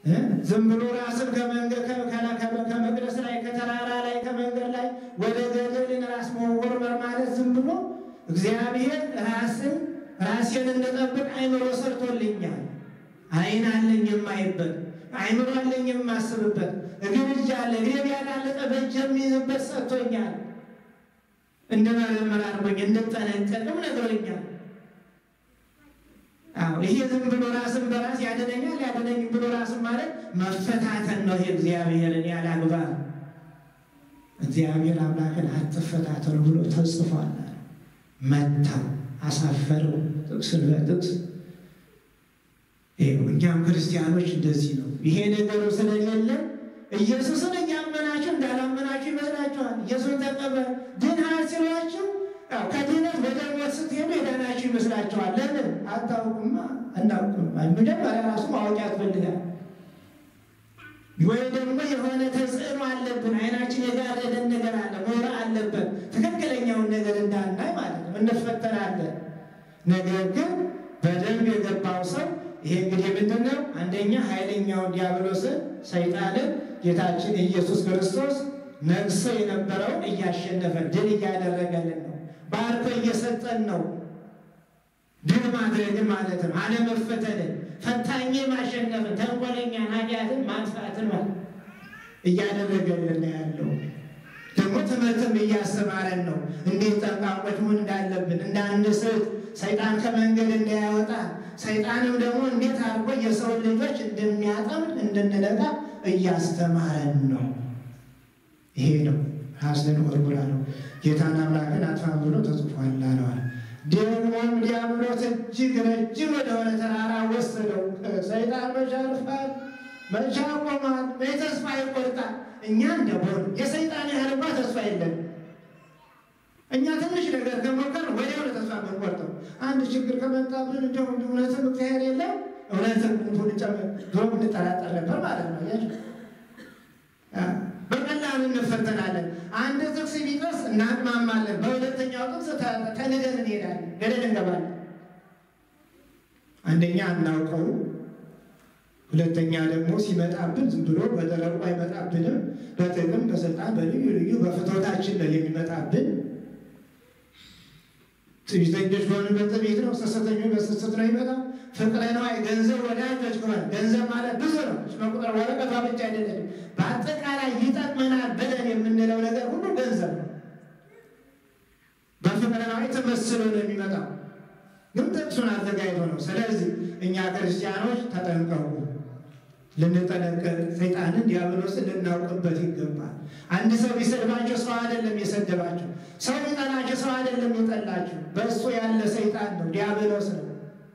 ዝም ብሎ ራስን ከመቅደስ ላይ ከተራራ ላይ ከመንገድ ላይ ወደ ገደልን ራስ መወርወር ማለት ዝም ብሎ እግዚአብሔር ራስን ራሴን እንድጠብቅ አይምሮ ሰርቶልኛል። ዓይን አለኝ የማይበት፣ አይምሮ አለኝ የማስብበት፣ እግር እጅ አለ እግሬ ቢያዳለጠ በእጅ የሚይዝበት ሰጥቶኛል። እንድመረምር አድርጎኝ እንድጠነቀቅም ነግሮኛል። አዎ ይሄ ዝም ብሎ ራስን በራስ ያድነኛል ያድነኝ ብሎ ራስን ማለት መፈታተን ነው። ይሄ እግዚአብሔርን ያለ አግባብ እግዚአብሔር አምላክን አትፈታተኑ ብሎ ተጽፏል። መታው፣ አሳፈረው ጥቅስን በጥቅስ እኛም ክርስቲያኖች እንደዚህ ነው። ይሄ ነገሩ ስለሌለ ኢየሱስን እያመናችሁ እንዳላመናችሁ ይመስላችኋል። ኢየሱስ ተቀበል ድነሃል ሲሏችሁ ከድነት ወደ ሞት ስትሄዱ የዳናችሁ ይመስላችኋል። ለምን አታውቁማ? አናውቅም። መጀመሪያ ራሱ ማወቅ ያስፈልጋል። ወይ ደግሞ የሆነ ተጽዕኖ አለብን። አይናችን የጋረደን ነገር አለ፣ ሞራ አለበት። ትክክለኛውን ነገር እንዳናይ ማለት ነው። እንፈተናለን። ነገር ግን በደንብ የገባው ሰው ይሄ እንግዲህ ምንድን ነው? አንደኛ ኃይለኛውን ዲያብሎስን ሰይጣንን ጌታችን ኢየሱስ ክርስቶስ ነግሶ የነበረውን እያሸነፈ ድል እያደረገልን ነው። ባርኮ እየሰጠን ነው። ድል ማድረግን ማለት ነው። አለመፈተንን፣ ፈታኝ ማሸነፍን፣ ተንኮለኛን፣ ኃጢአትን ማጥፋትን ማለት እያደረገልን ያለው ደግሞ ትምህርትም እያስተማረን ነው። እንዴት ጠንቃቆች መሆን እንዳለብን እንዳንስት፣ ሰይጣን ከመንገድ እንዳያወጣ፣ ሰይጣንም ደግሞ እንዴት አድርጎ የሰውን ልጆች እንደሚያጠምድ እንድንነቃ እያስተማረን ነው። ይሄ ነው ራስን ወርውራ ነው ጌታን አምላክን አጥፋ ብሎ ተጽፏል አለዋል። ደግሞም ዲያብሎስ እጅግ ረጅም ወደሆነ ተራራ ወሰደው። ሰይጣን መቼ ያልፋል? መቼ ያቆማል? መቼ ተስፋ ይቆርጣል? እኛ እንደሆን የሰይጣን ያህል እንኳ ተስፋ የለን። እኛ ትንሽ ነገር ከሞከር ወዲያው ተስፋ የምንቆርጠው። አንድ ችግር ከመጣብን እንደው እውነትም እግዚአብሔር የለም እውነትም ሁን ድሮ እንጠራጠር ነበር ማለት ነው። በቀላሉ እንፈተናለን። አንድ ጥቅስ ቢጠስ እናቅማማለን። በሁለተኛው ጥቅስ ተንደን እንሄዳለን፣ ገደል እንገባለን። አንደኛ አናውቀው፣ ሁለተኛ ደግሞ ሲመጣብን ዝም ብሎ በደረቁ አይመጣብንም። በጥቅም በስልጣን በልዩ ልዩ በፍትወታችን ነው የሚመጣብን። ትዕቢተኞች በሆንበት ትዕቢት ነው፣ ስስተኞች በስስት ነው ይመጣው። ፍቅረ ነዋይ ገንዘብ ወዳጆች ከሆነ ገንዘብ ማለት ብዙ ነው። መቁጠር ወረቀቷ ብቻ አይደለም። በአጠቃላይ ይጠቅመናል ብለን የምንለው ነገር ሁሉ ገንዘብ ነው። በፍቅረ ነዋይ ተመስሎ ነው የሚመጣው፣ ግን ጥቅሱን አዘጋጅቶ ነው። ስለዚህ እኛ ክርስቲያኖች ተጠንቀቁ፣ ልንጠነቀቅ፣ ሰይጣንን ዲያብሎስን ልናውቅበት ይገባል። አንድ ሰው ቢሰድባቸው ሰው አይደለም የሰደባቸው፣ ሰው ቢጠላቸው ሰው አይደለም የጠላቸው፣ በእሱ ያለ ሰይጣን ነው፣ ዲያብሎስ ነው።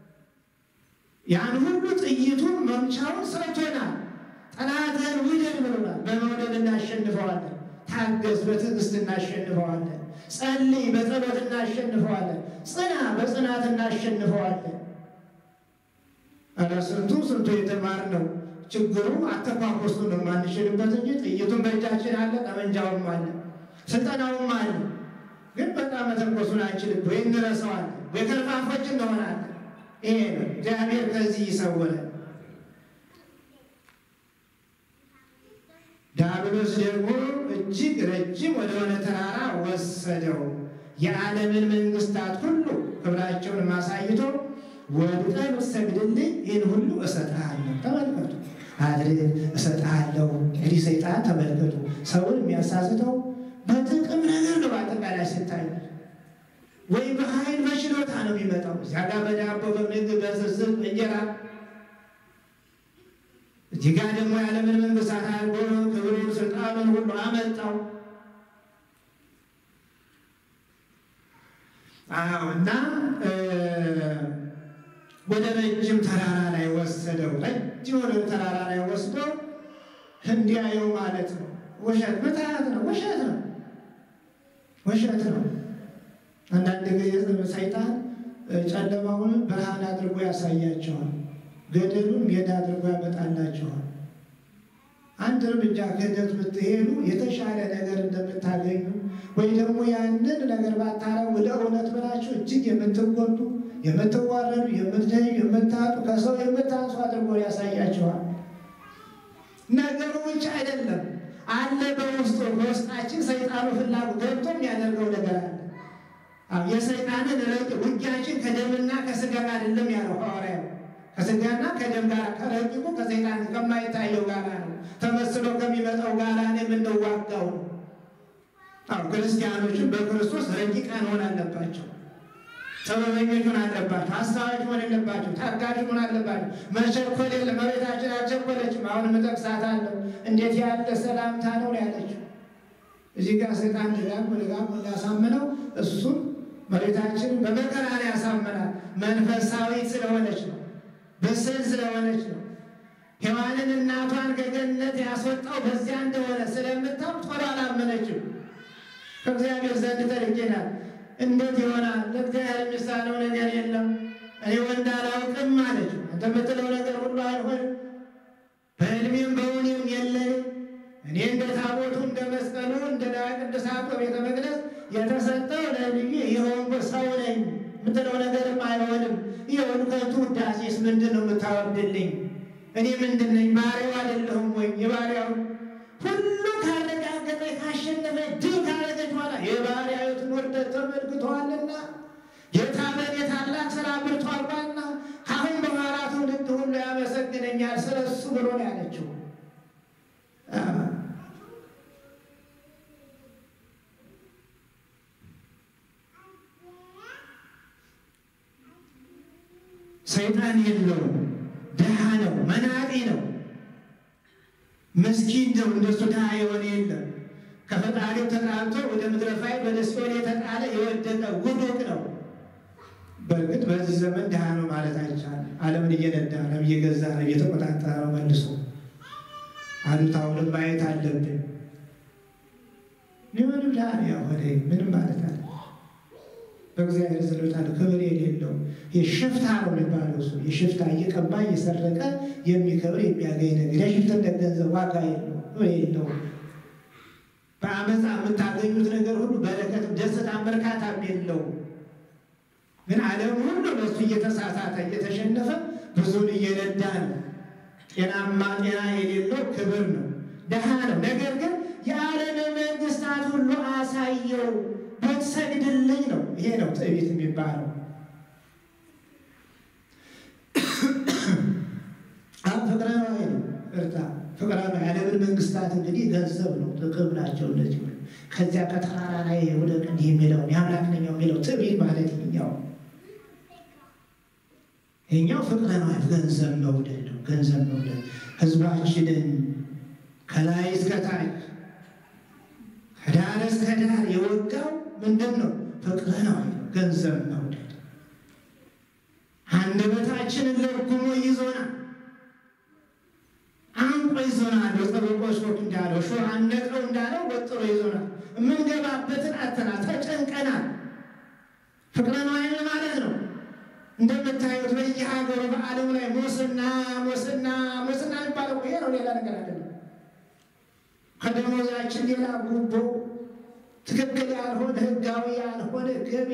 ያን ሁሉ ጥይቱን መምቻውን ሰጥቶናል። ጠላትህን ውደድ ብሎናል። በመውደድ እናሸንፈዋለን። ታገስ፣ በትዕግስት እናሸንፈዋለን። ጸልይ፣ በጸሎት እናሸንፈዋለን። ጽና፣ በጽናት እናሸንፈዋለን። ኧረ ስንቱ ስንቱ የተማርነው ችግሩ አተኳኮሱ ነው የማንችልበት እንጂ ጥይቱን በእጃችን አለ፣ ጠመንጃውም አለ፣ ስልጠናውም አለ። ግን በጣም መተኮሱን አንችልም ወይ እንረሳዋለን ወይ ከርፋፎች እንሆናለን። ይሄ ነው እግዚአብሔር ከዚህ ይሰውረን። ዲያብሎስ ደግሞ እጅግ ረጅም ወደሆነ ተራራ ወሰደው። የዓለምን መንግስታት ሁሉ ክብራቸውን ማሳይቶ ወድቀህ ብትሰግድልኝ ይህን ሁሉ እሰጥሃለሁ። ተመልከቱ፣ አድርግ እሰጥሃለሁ። እንግዲህ ሰይጣን ተመልከቱ፣ ሰውን የሚያሳስተው በጥቅም ነገር ነው። በአጠቃላይ ስታይ ወይ በኃይል በችሎታ ነው የሚመጣው። እዚያ ጋር በዳቦ በምግብ በስስት እንጀራ እዚህ ጋር ደግሞ የዓለምን መንግስታት አድርጎ ክብሩን ስልጣኑን ሁሉ አመጣው። አዎ እና ወደ ረጅም ተራራ ላይ ወሰደው። ረጅም ወደ ተራራ ላይ ወስደው እንዲያየው ማለት ነው። ውሸት ምትሃት ነው። ውሸት ነው። ውሸት ነው። አንዳንድ ጊዜ ሰይጣን ጨለማውን ብርሃን አድርጎ ያሳያቸዋል። ገደሉን ሜዳ አድርጎ ያመጣላቸዋል። አንድ እርምጃ ክህደት ብትሄዱ የተሻለ ነገር እንደምታገኙ ወይ ደግሞ ያንን ነገር ባታረጉ ለእውነት ብላችሁ እጅግ የምትጎዱ የምትዋረዱ፣ የምትለዩ፣ የምታጡ ከሰው የምታንሱ አድርጎ ያሳያቸዋል። አለ በውስጡ በውስጣችን ሰይጣኑ ፍላጎት ገብቶ የሚያደርገው ነገር አለ። አዎ የሰይጣንን ረቂቅ ውጊያችን ከደምና ከስጋ ጋር አይደለም ያለው ሐዋርያው ከስጋና ከደም ጋር ከረቂቁ ከሰይጣን ከማይታየው ጋር ነው ተመስሎ ከሚመጣው ጋር የምንዋጋው ነው። አዎ ክርስቲያኖችን በክርስቶስ ረቂቃን መሆን አለባቸው። ጥበበኞች መሆን አለባቸው። ሀሳቦች መሆን የለባቸው። ታጋሽ መሆን አለባቸው። መቸኮል የለም። እመቤታችን አልቸኮለችም። አሁንም እጠቅሳታለሁ። እንዴት ያለ ሰላምታ ነው ያለችው። እዚህ ጋር ሰይጣን ደጋግሞ ደጋግሞ እንዳሳምነው እሱን እመቤታችን በመከራ ላይ ያሳምናል። መንፈሳዊት ስለሆነች ነው። ብስል ስለሆነች ነው። ሔዋንን እናቷን ከገነት ያስወጣው በዚያ እንደሆነ ስለምታውቅ ቶሎ አላመነችም። ከእግዚአብሔር ዘንድ ተልኬናል። እንዴት ይሆናል? ለእግዚአብሔር የሚሳነው ነገር የለም። እኔ ወንድ አላውቅም አለች። አንተ የምትለው ነገር ሁሉ አይሆንም፣ በዕድሜም በእውኔም የለንም። እኔ እንደ ታቦቱ እንደ መስቀሉ እንደ ቅዱሳቱ በቤተ መቅደስ የተሰጠው ለልዩ የሆንኩ ሰው ነኝ። የምትለው ነገርም አይሆንም። ይሁን ከንቱ ውዳሴስ ምንድን ነው የምታወርድልኝ? እኔ ምንድን ነኝ? ባሪያው አይደለሁም ወይ? የባሪያው ሁሉ ካረጋገጠ ካሸነፈ ድል ካረገች በኋላ የባሪያዊቱን ውርደት ተመልክተዋልና ጌታ በእኔ ታላቅ ስራ አብርቷልና አሁን በኋላ ትውልድ ሁሉ ያመሰግነኛል ስለ እሱ ብሎ ነው ያለችው። ሰይጣን የለውም። ድሃ ነው፣ መናጤ ነው፣ ምስኪን ነው። እንደሱ ድሃ የሆነ የለም። ከፈጣሪው ተጣልቶ ወደ ምድረ ፋይል ወደ ሲኦል የተጣለ የወደቀ ውዱቅ ነው። በእርግጥ በዚህ ዘመን ድሃ ነው ማለት አይቻልም። ዓለምን እየነዳ ነው፣ እየገዛ ነው፣ እየተቆጣጠረ ነው። መልሶ አሉታውንም ማየት አለብን። ሊሆንም ድሃ ነው ያሆነ ምንም ማለት አለ በእግዚአብሔር ዘሎታል ክብር የሌለው የሽፍታ ነው የሚባለው እሱ የሽፍታ እየቀባ እየሰረቀ የሚከብር የሚያገኝ ነገር የሽፍትነት ገንዘብ ዋጋ የለው ክብር የለው። በአመፃ የምታገኙት ነገር ሁሉ በረከት፣ ደስታ፣ እርካታም የለው። ግን ዓለም ሁሉ በሱ እየተሳሳተ እየተሸነፈ ብዙን እየነዳ ነው። ጤናማ ጤና የሌለው ክብር ነው፣ ደሃ ነው። ነገር ግን የዓለም መንግስታት ሁሉ አሳየው ብትሰግድልኝ ነው። ይሄ ነው ትዕቢት የሚባለው። ፍቅረ ነዋይ ነው። እርታ ፍቅረ ነዋይ የዓለምን መንግስታት እንግዲህ ገንዘብ ነው፣ ጥቅም ናቸው። እነዚህ ሁሉ ከዚያ ከተራራ ላይ ወደ እንዲህ የሚለውን የአምላክ ነኝ የሚለው ትዕቢት ማለት ይኛው ይኛው ፍቅረ ነዋይ ገንዘብ መውደድ ነው። ገንዘብ መውደድ ህዝባችንን ከላይ እስከታች ከዳር እስከ ዳር የወጋው ምንድን ነው? ፍቅረ ነዋይ ነው። ገንዘብ መውደድ አንደበታችንን ለጉሞ ይዞናል፣ አንቆ ይዞናል። በጠበቆች ወቅ እንዳለው ሾ አነቀው እንዳለው ወጥሮ ይዞናል። የምንገባበትን አተና ተጨንቀናል። ፍቅረ ነዋይ ማለት ነው። እንደምታዩት በየሀገሩ በዓለሙ ላይ ሙስና ሙስና ሙስና የሚባለው ይሄ ነው። ሌላ ነገር አይደለም። ከደሞዛችን ሌላ ጉቦ፣ ትክክል ያልሆነ ህጋዊ ያልሆነ ገቢ፣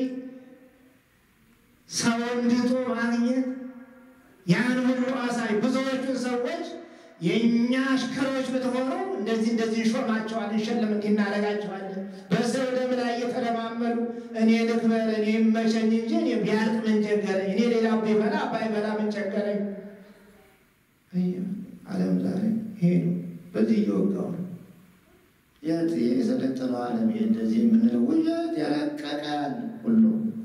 ሰው እንድቶ ማግኘት ያን ሁሉ አሳይ። ብዙዎቹን ሰዎች የእኛ አሽከሮች ብትሆኑ እንደዚህ እንደዚህ እንሾማቸዋል፣ እንሸለም፣ እንዲህ እናደርጋቸዋለን። በሰው ደም ላይ እየተለማመዱ እኔ ልክበር፣ እኔ መቸኝ እንጂ እኔ ቢያልቅ ምን ቸገረኝ፣ እኔ ሌላ ቢበላ ባይበላ ምን ቸገረኝ። ዓለም ዛሬ ይሄ ነው። በዚህ እየወጋው ነው የሰለጠነው ዓለም እንደዚህ የምንለው ውሸት የረቀቃል ሁሉ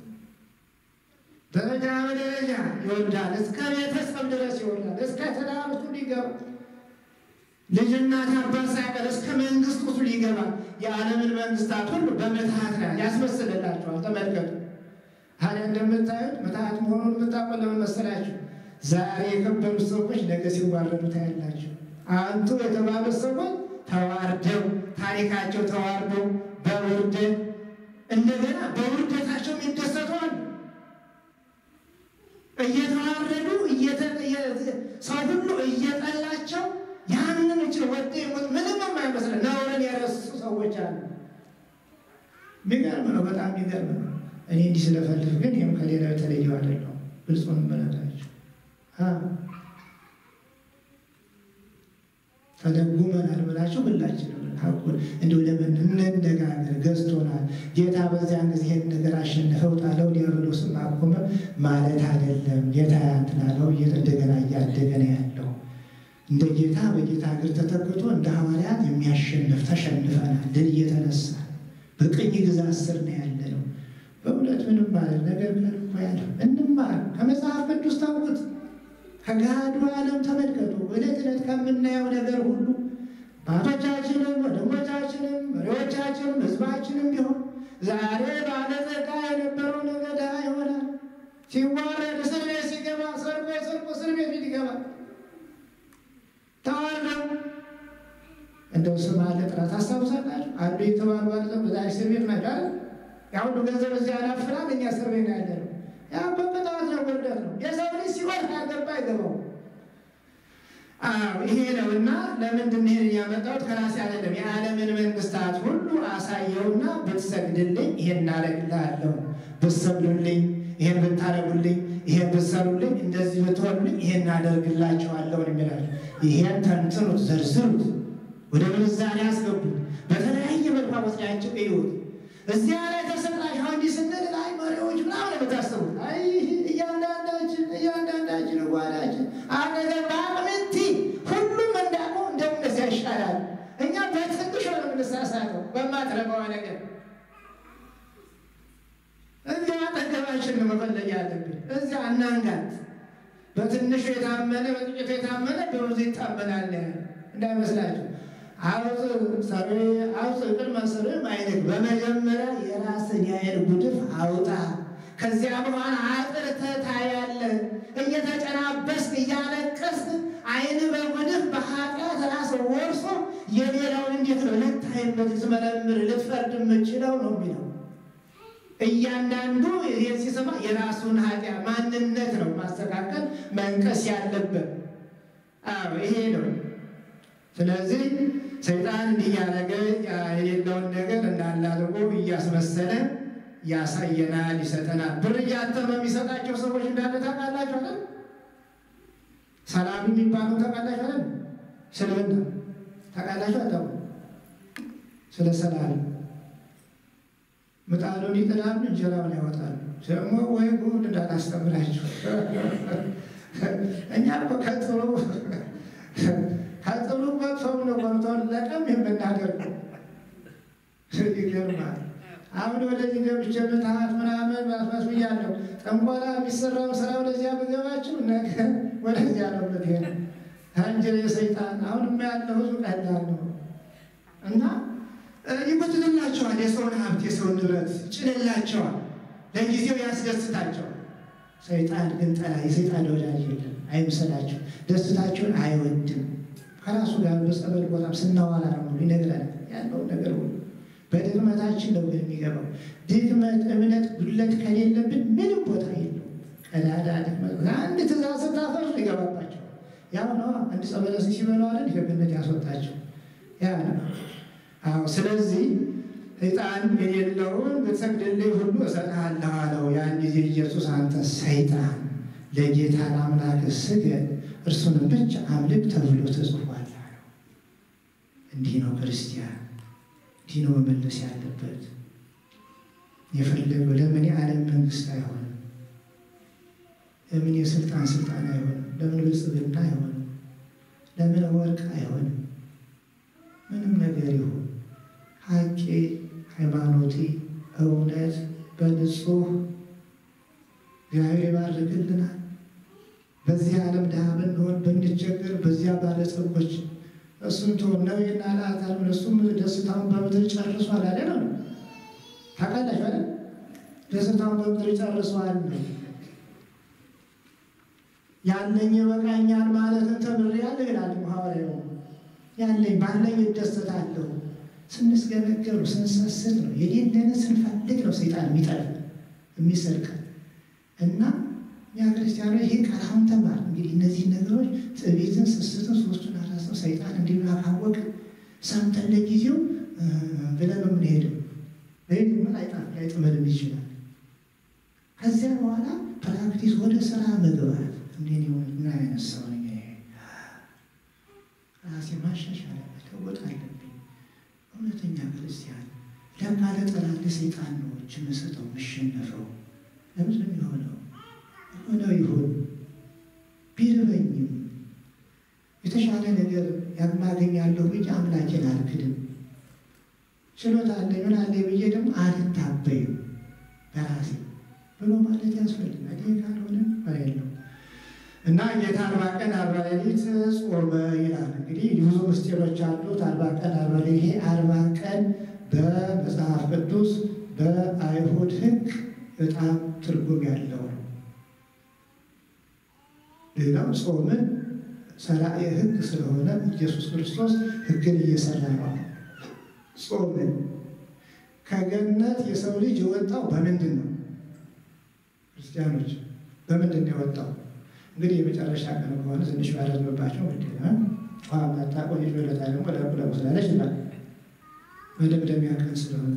ደረጃ በደረጃ ይወርዳል። እስከ ቤተሰብ ድረስ ይወርዳል። እስከ ትዳር ውስጥ ሊገባ ልጅና አባት ሳይቀር እስከ መንግስት ውስጥ ሊገባ የዓለምን መንግስታት ሁሉ በምትሃት ላይ ያስመስልላቸዋል። ተመልከቱ። ታዲያ እንደምታዩት ምትሃት መሆኑን የምታውቁ ለምን መሰላችሁ? ዛሬ የከበሩት ሰዎች ነገ ሲዋረዱ ታያላችሁ። አንቱ የተባሉት ሰዎች ተዋርደው ታሪካቸው ተዋርደው በውርደት እንደገና በውርደታቸው የሚደሰቱ አሉ። እየተዋረዱ ሰው ሁሉ እየጠላቸው ያንን እች ወደ ሞት ምንም የማይመስለ ነውርን የረሱ ሰዎች አሉ። የሚገርም ነው፣ በጣም የሚገርም ነው። እኔ እንዲህ ስለፈልፍ ግን ይህም ከሌላው የተለየው አይደለም። ግልጹን መለታቸው ተደጉመናል ብላችሁ ሁላችንም ሀቁን እንዲሁ ለምን እንነጋገር፣ ገዝቶናል ጌታ በዚያን ጊዜ ይህን ነገር አሸነፈው ጣለው ዲያብሎስም አቆመ ማለት አይደለም። ጌታ ያንትናለው እንደገና እያደገ ነው ያለው። እንደ ጌታ በጌታ እግር ተተክቶ እንደ ሐዋርያት የሚያሸንፍ ተሸንፈናል። ድል እየተነሳ በቅኝ ግዛት ስር ነው ያለ ነው። በእውነት ምንም ማለት ነገር ብለን እኮ ያለ እንማር ከመጽሐፍ ቅዱስ ታውቁት ከገሃዱ ዓለም ተመልከቱ። ዕለት ዕለት ከምናየው ነገር ሁሉ አባቶቻችንም ወንድሞቻችንም መሪዎቻችንም ሕዝባችንም ቢሆን ዛሬ ባለጸጋ የነበረው ነገ ድሃ ይሆናል። ሲዋረድ እስር ቤት ሲገባ ሰርቆ ሰርቆ እስር ቤት ፊት ይገባል። ተዋርደው እንደው ስም አለ ጥራት ታስታውሳላችሁ? አሉ የተባሉ አለ በዛ እስር ቤት ናቸው አይደል? ያ ሁሉ ገንዘብ እዚያ ያላፍራል። እኛ እስር ቤት ነው ያለ ነው። ያ በቅጣት ነው፣ ውርደት ነው። የሰው ልጅ ሲወድ ያገባ አይገባው። አዎ ይሄ ነው እና ለምንድን ነው ይሄን ያመጣሁት? ከራሴ አይደለም። የዓለምን መንግስታት ሁሉ አሳየውና ብትሰግድልኝ ይሄን እናደርግልሃለሁ፣ ብትሰግዱልኝ ይሄን ብታደርጉልኝ፣ ይሄን ብትሰሩልኝ፣ እንደዚህ ብትሆኑልኝ ይሄን እናደርግላቸዋለሁ የሚላቸው ይሄን ተንትኑት፣ ዘርዝሩት፣ ወደ ምንዛሬ አስገቡት፣ በተለያየ መልኩ ወስዳቸው እዩት። እዚያ ላይ ተሰቅላችሁ እንዲህ ስንል ላይ መሪዎች ምናምን የምታስቡት አይ እያንዳንዳችን እያንዳንዳችን ጓዳችን አነገ በአቅምቲ ሁሉም እንዳቆ እንደምነዚያ ይሻላል። እኛ በትንሽ ነው የምንሳሳተው በማትረባዋ ነገር እዚያ አጠገባችን ነው መፈለግ ያለብን። እዚያ እናንጋት። በትንሹ የታመነ በጥቂቱ የታመነ በብዙ ይታመናል እንዳይመስላችሁ። አውፅ ሰሪ አውፅ ቅድመ ስርም አይንክ በመጀመሪያ የራስን የአይን ጉድፍ አውጣ። ከዚያ በኋላ አጥርተህ ታያለህ። እየተጨናበስክ እያለቀስክ አይን በጉድፍ በኃጢአት ራስ ወርሶ የሌላውን እንዴት ነው ልታይበት ልትመረምር ልትፈርድ የምችለው ነው የሚለው እያንዳንዱ ይሄን ሲሰማ የራሱን ኃጢአት ማንነት ነው ማስተካከል መንቀስ ያለበት። አዎ ይሄ ነው። ስለዚህ ሰይጣን እንዲህ እያደረገ የሌለውን ነገር እንዳለ አድርጎ እያስመሰለ ያሳየናል፣ ይሰጠናል። ብር እያተመ የሚሰጣቸው ሰዎች እንዳለ ታውቃላችሁ አይደል? ሰላም የሚባለው ታውቃላችሁ አይደል? ስለምን ታውቃላችሁ? አታውቁ? ስለ ሰላም ምጣዱን ይጥላሉ፣ እንጀራውን ያወጣሉ። ደግሞ ወይ ጉድ እንዳላስተምራችሁ እኛ እኮ ከጥሩ ከጥሩ መጥፎው ነው ቆርጦን ለቀም የምናደርገው። ይገርማል። አሁን ወደዚህ ገብቼ ምትሃት ምናምን ማስማስ ብያለሁ። ጠንቆላ የሚሰራው ስራ ወደዚያ ብገባችሁ ነገ ወደዚያ ነው ምትሄድ አንጀል የሰይጣን አሁንም ያለው ህዝብ ቀላል ነው እና ይጎትልላቸዋል። የሰውን ሀብት የሰውን ንብረት ጭንላቸዋል። ለጊዜው ያስደስታቸዋል። ሰይጣን ግን ጠላ የሰይጣን ወዳጅ የለም። አይምሰላቸው። ደስታቸውን አይወድም። ከራሱ ጋር በጸበል ቦታም ስናዋላ ነው ይነግረናል ያለው ነገር ሁሉ በድክመታችን ነው ግን የሚገባው። ድክመት፣ እምነት፣ ጉድለት ከሌለብን ምንም ቦታ የለው። ቀዳዳ ድክመት አንድ ትእዛዝ ስታፈርሱ ይገባባቸው። ያው ነው አንድ ጸበለስ ሲበሉ አይደል ከገነት ያስወጣቸው ያ ነው። አዎ ስለዚህ ሰይጣን የሌለውን ብትሰግድልኝ ሁሉ እሰጥሃለሁ አለው። ያን ጊዜ ኢየሱስ አንተ ሰይጣን ለጌታ ለአምላክ ስገድ እርሱንም ብቻ አምልክ ተብሎ ተጽፏል አለው። እንዲህ ነው ክርስቲያን፣ እንዲህ ነው መመለስ ያለበት። የፈለገው ለምን የዓለም መንግስት አይሆንም? ለምን የስልጣን ስልጣን አይሆንም? ለምን ብልጽግና አይሆንም? ለምን ወርቅ አይሆንም? ምንም ነገር ይሁን ሀቄ ሃይማኖቴ እውነት በንጹህ እግዚአብሔር ይባርክልናል። በዚህ ዓለም ድሃ ብንሆን ብንቸገር፣ በዚያ ባለጸጎች እሱን ትሆን ነቢይና ለአታል እሱም ደስታውን በምድር ጨርሷል አለ ነው። ታውቃላችሁ አይደል? ደስታውን በምድር ጨርሷል ነው ያለኝ ይበቃኛል ማለትን ተምሬያለሁ ይላል ሐዋርያው። ያለኝ ባለኝ እደሰታለሁ። ስንስገበገብ ስንሰስት ነው የሌለንን ስንፈልግ ነው ሰይጣን የሚጠል የሚሰርቅ እና እኛ ክርስቲያኖች ይህ ቃል አሁን ተማር እንግዲህ እነዚህ ነገሮች ትዕቢትን፣ ስስትን ሶስቱን አራሰው ሰይጣን እንዲሁ ካወቅ ሰምተን ለጊዜው ብለን ነው የምንሄደው። ወይም ምን አይጣፍ ላይጥመድም ይችላል። ከዚያ በኋላ ፕራክቲስ ወደ ስራ መግባት እንዴ ምን አይነት ሰው ነኝ ራሴ ማሻሻል መለወጥ አለብኝ እውነተኛ ክርስቲያን ለካ ለጠላት ለሰይጣን ነው እጅ የምሰጠው የምሸነፈው። ለምንድን ነው የሆነው? የሆነው ይሁን ቢርበኝም የተሻለ ነገር ያማገኛለሁ ብዬ አምላኬን አልክድም። ችሎታ አለኝ ምን አለኝ ብዬ ደግሞ አልታበይም በራሴ ብሎ ማለት ያስፈልጋል። ይህ ካልሆነ የለው እና ጌታ አርባ ቀን አርባ ሌሊት ጾመ ይላል። እንግዲህ ብዙ ምስጢሮች አሉት። አርባ ቀን አርባ ሌሊት ይሄ አርባ ቀን በመጽሐፍ ቅዱስ በአይሁድ ሕግ በጣም ትርጉም ያለው ነው። ሌላው ጾምን ሰራኤ ሕግ ስለሆነ ኢየሱስ ክርስቶስ ሕግን እየሰራ ነው። ጾምን ከገነት የሰው ልጅ የወጣው በምንድን ነው? ክርስቲያኖች በምንድን ነው የወጣው? እንግዲህ የመጨረሻ ቀን ከሆነ ትንሽ ባረዝምባቸው ግድ ውሃ ማታቆ ልጅ በለታ ደግሞ ለቁለቁ ስላለች ይላል መደምደሚያ ቀን ስለሆነ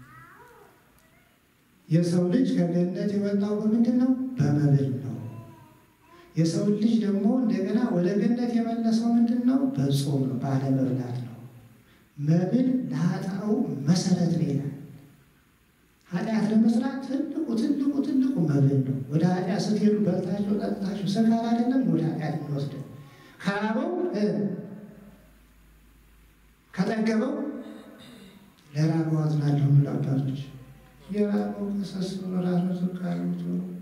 የሰው ልጅ ከገነት የወጣው በምንድን ነው? በመብል ነው። የሰው ልጅ ደግሞ እንደገና ወደ ገነት የመለሰው ምንድን ነው? በጾም ነው፣ ባለመብላት ነው። መብል ለኃጣው መሰረት ነው ይላል። ኃጢአት ለመስራት ትልቁ ትልቁ ትልቁ መብል ነው። ወደ ኃጢአት ስትሄዱ በልታችሁ ጠጥታችሁ ስካር አይደለም ወደ ኃጢአት የሚወስደው ከራበው ከጠገበው ለራበው አዝናለሁ የሚሉ አባቶች የራበው ከሰስ ብሎ ራሱ ዝቃሉት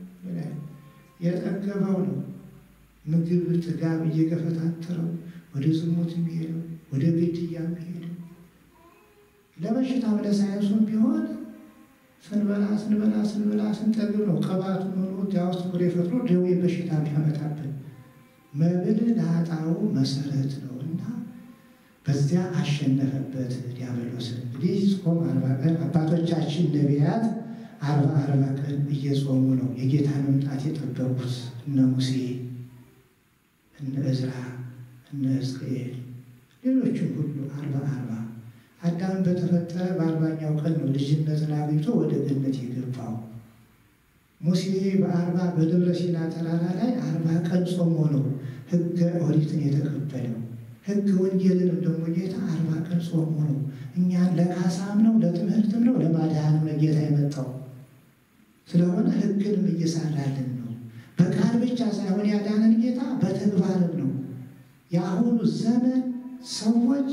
የጠገበው ነው ምግብ ጥጋብ እየገፈታተረው ወደ ዝሙት የሚሄደው ወደ ግድያ የሚሄደው ለበሽታም ለሳይንሱም ቢሆን ስንበላ ስንበላ ስንበላ ስንጠግብ ነው ቅባቱ ኖሮ እዚያ ውስጥ ፍሬ ፈጥሮ ደዌ በሽታ ቢያመጣብን መብል ለኃጣው መሰረት ነው እና በዚያ አሸነፈበት ዲያብሎስን። እንግዲህ ጾም አርባ ቀን አባቶቻችን ነቢያት አርባ አርባ ቀን እየጾሙ ነው የጌታ መምጣት የጠበቁት እነ ሙሴ እነ እዝራ እነ ሕዝቅኤል ሌሎችም ሁሉ አርባ አርባ አዳም በተፈጠረ በአርባኛው ቀን ነው ልጅነትን አግኝቶ ወደ ገነት የገባው። ሙሴ በአርባ በደብረ ሲና ተራራ ላይ አርባ ቀን ጾሞ ነው ሕገ ኦሪትን የተቀበለው። ሕግ ወንጌልንም ደግሞ ጌታ አርባ ቀን ጾሞ ነው እኛን ለካሳም ነው ለትምህርትም ነው ለማድኃንም ነው ጌታ የመጣው። ስለሆነ ሕግንም እየሰራልን ነው። በቃል ብቻ ሳይሆን ያዳነን ጌታ በተግባርም ነው። የአሁኑ ዘመን ሰዎች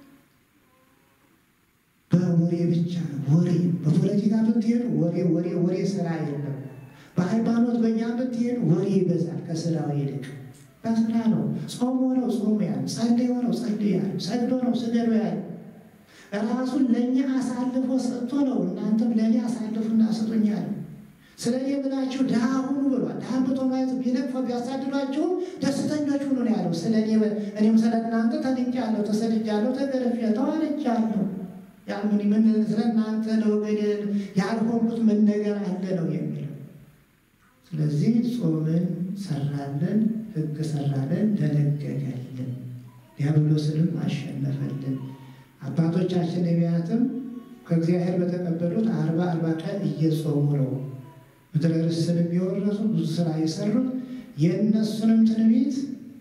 በወሬ ብቻ ነው። ወሬ በፖለቲካ ብትሄዱ ወሬ ወሬ ወሬ ስራ የለም። በሃይማኖት በእኛ ብትሄዱ ወሬ ይበዛል ከስራው ይልቅ በስራ ነው። ጾሞ ነው ጾሙ ያለ፣ ጸልዮ ነው ጸልዮ ያለ፣ ሰግዶ ነው ስገዱ ያለ፣ ራሱን ለእኛ አሳልፎ ሰጥቶ ነው እናንተም ለእኔ አሳልፉና ስጡኝ ያለ። ስለ እኔ ብላችሁ ድሃ ሁኑ ብሏል። ድሃ ብቶ ማለት ቢነቅፈ ቢያሳድዷችሁ ደስተኞች ሁኑ ነው ያለው። ስለ እኔ እኔም ስለ እናንተ ተንቄአለሁ፣ ተሰድጃለሁ፣ ተገርፌአለሁ፣ ተዋርጃለሁ ያልምን ምን ስለ እናንተ ለወገኔ ያልሆንኩት ምን ነገር አለ ነው የሚለው። ስለዚህ ጾምን ሰራለን፣ ሕግ ሰራለን፣ ደነገገልን፣ ዲያብሎስንም አሸነፈልን። አባቶቻችን ነቢያትም ከእግዚአብሔር በተቀበሉት አርባ አርባ ቀን እየጾሙ ነው ምድረ ርስንም የወረሱ ብዙ ስራ የሰሩት የእነሱንም ትንቢት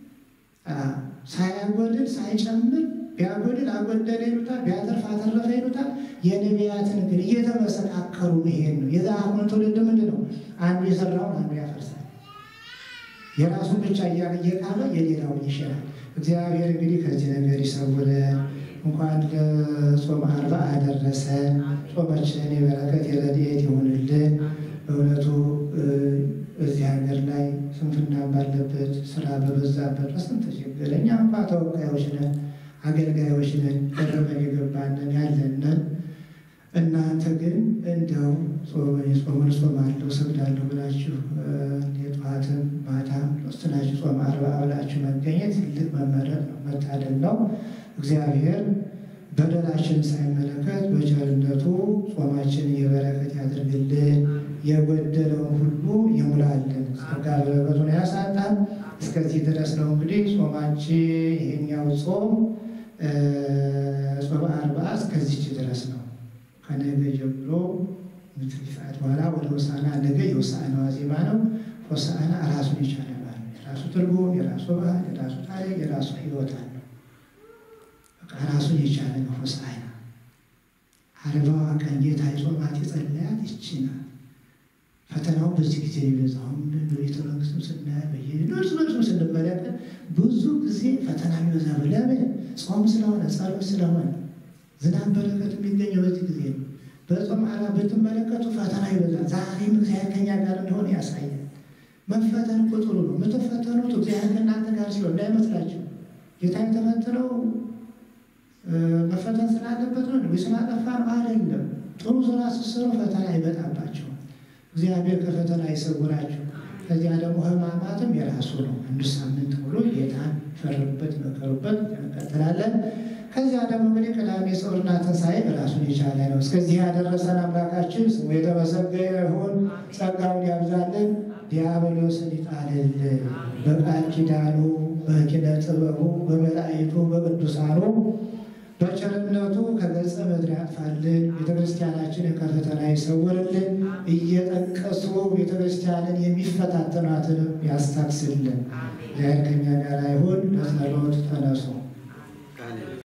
ሳያጎድል ሳይጨምር ቢያጎድል አጎደለ ይሉታል፣ ቢያተርፍ አተረፈ ይሉታል። የነቢያትን ግን እየተመሰካከሩ መሄድ ነው። የአሁኑ ትውልድ ምንድን ነው? አንዱ የሰራውን አንዱ ያፈርሳል። የራሱን ብቻ እየቃመ የሌላውን ይሽራል። እግዚአብሔር እንግዲህ ከዚህ ነገር ይሰውረን። እንኳን ለጾም አርባ አደረሰን። ጾማችንን የበረከት የረድኤት ይሁንልን። በእውነቱ እዚህ ሀገር ላይ ስንፍና ባለበት ስራ በበዛበት በስንት ችግር እኛ እንኳ ተወካዮች ነን አገልጋዮች ነን፣ ቀረበን የገባንን ያለንን። እናንተ ግን እንደው ጾምን ጾማለሁ ሰግዳለሁ ብላችሁ የጠዋትም ማታም ወስናችሁ ጾም አርባ ብላችሁ መገኘት ትልቅ መመረጥ ነው፣ መታደል ነው። እግዚአብሔር በደላችን ሳይመለከት በቸርነቱ ጾማችንን የበረከት ያድርግልን፣ የጎደለውን ሁሉ ይሙላልን፣ ጸጋ በረከቱን ያሳጣን። እስከዚህ ድረስ ነው እንግዲህ ጾማችን ይሄኛው ጾም ጾመ አርባ እስከዚች ድረስ ነው። ከነገ ጀምሮ ምትሪ ሰዓት በኋላ ወደ ሆሳዕና ነገ የሆሳዕና ዋዜማ ነው። ሆሳዕና ራሱን የቻለ በዓል ነው። የራሱ ትርጉም፣ የራሱ ባህል፣ የራሱ ታሪክ፣ የራሱ ሕይወት አለው። በቃ ራሱን የቻለ ነው ሆሳዕና። አርባዋ ቀን ጌታ የጾማት የጸለያት ይቺ ናት። ፈተናው በዚህ ጊዜ የሚበዛው በቤተ መንግስትም ስናያ በየእርስ በርስም ስንመለከት ብዙ ጊዜ ፈተና የሚበዛ ለምን? ጾም ስለሆነ ጸሎት ስለሆነ ዝናብ በረከት የሚገኘው በዚህ ጊዜ ነው። በጾም አላ ብትመለከቱ ፈተና ይበዛል። ዛሬም እግዚአብሔር ከኛ ጋር እንደሆነ ያሳያል። መፈተን እኮ ጥሩ ነው። የምትፈተኑት እግዚአብሔር ከእናንተ ጋር ሲሆን እንዳይመስላችሁ። ጌታ የተፈተነው መፈተን ስላለበት ነው ወይ ስላጠፋ ነው አይደለም። ጥሩ ስራ ስትሰሩ ፈተና ይመጣባቸዋል። እግዚአብሔር ከፈተና ይሰውራችሁ። ከዚያ ደግሞ ሕማማትም የራሱ ነው። አንዱ ሳምንት ሙሉ ጌታን ፈርዱበት፣ መከሩበት እንቀጥላለን። ከዚያ ደግሞ እንግዲህ ቅዳሜ ጾርና ትንሣኤ ራሱን የቻለ ነው። እስከዚህ ያደረሰን አምላካችን ስሙ የተመሰገነ ይሁን። ጸጋውን ያብዛልን፣ ዲያብሎስን ይጣልልን። በቃል ኪዳኑ በኪነ ጥበቡ በመላእክቱ በቅዱሳኑ በቸርነቱ ከገጸ ምድር ያጥፋልን። ቤተክርስቲያናችንን ከፈተና ይሰውርልን። እየጠቀሱ ቤተክርስቲያንን የሚፈታተኗትንም ያስታክስልን። እግዚአብሔር ከእኛ ጋር ይሁን። ለጸሎት ተነሱ።